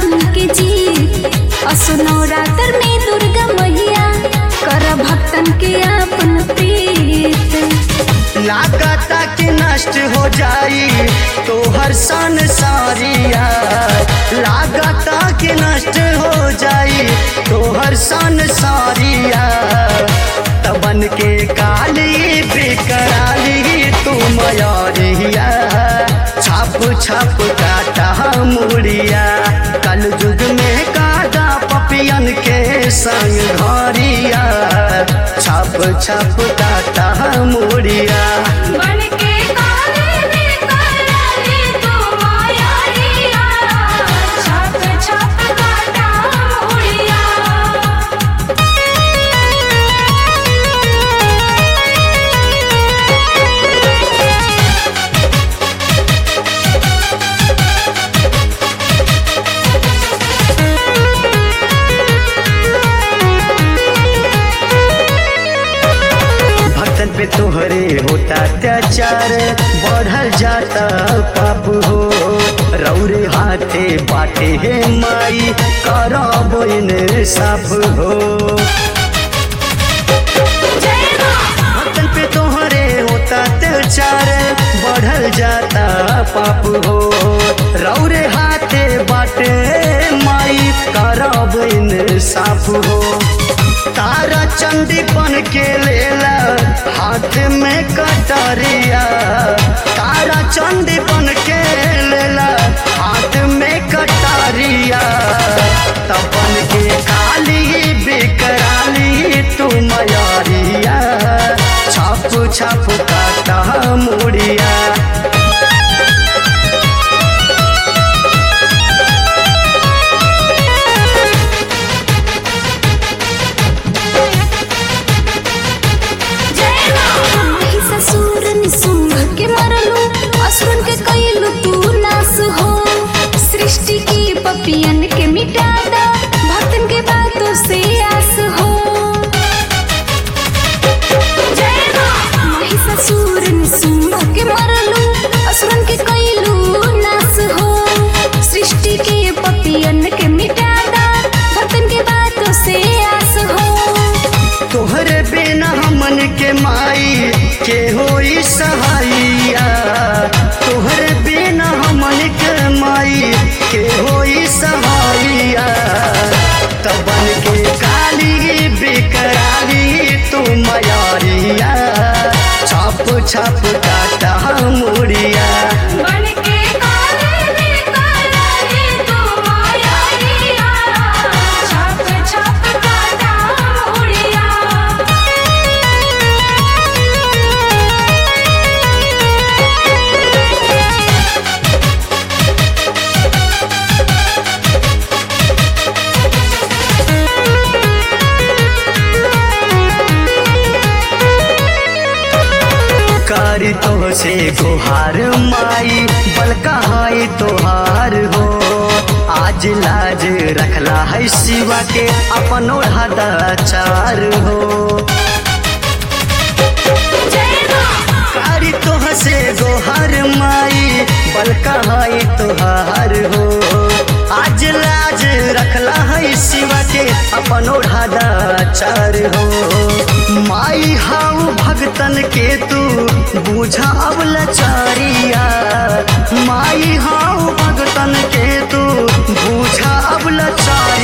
भक्तन के जी असुनो रातर में दुर्गा मैया कर भक्तन के अपन प्रीत लागता कि नष्ट हो जाई तो हर सन सारिया लागता कि नष्ट हो जाई तो हर सन सारिया तबन के काली बिकराली तू मयारिया छाप छाप काटा मुड़िया कल युग में काटा पपियन के संग घरिया छाप छाप काटा मुड़िया बन के काले में कराली तू मायारिया छाप छाप काटा मुड़िया भक्तन पे तोहरे होता अत्याचार बढ़ल जाता पाप हो रौरे हाथे बाटे हे माई करब साफ हो भक्तन पे तोहरे होता अत्याचार बढ़ल जाता पाप हो रौरे हाथे बाटे माई करब साफ हो तारा चंदी बन के लेला हाथ में कटरिया तारा चंदी बन के लेला हाथ में कटरिया तबन के काली बिकराली तू मयारिया छाप छाप काटा मुड़िया माही ससुर निसुंभ के मरलू असुरन के कइलू तू नास हो सृष्टि की पपियन के मिटा दा भक्तन के बातों से आस हो माही ससुर निसुंभ के मरलू असुरन के कइलू नास हो सृष्टि के पपियन के मिटा दा भक्तन के बातों से आस हो तोहरे बिना हमन के माई के होई सहाइया तोहरे बिना हमन के माई के होई सहाइया तबन के काली बिकराली तू मयारिया छाप छाप काटा मुड़िया बन के काले में कराली तू मायारिया छाप छाप काटा मुड़िया कारी तो से गुहार माई बलका हाई तोहार हो आज लाज रखला है शिवा के अपन हदाचार हो कारी तो से गोहार माई बलका हाई तोहार हो आज लाज रखला है शिवा के अपन हदाचार हो माई हाउ भगतन के तू बूझा अब लचारिया माई हाउ भगतन के तू बूझा अब लचारिया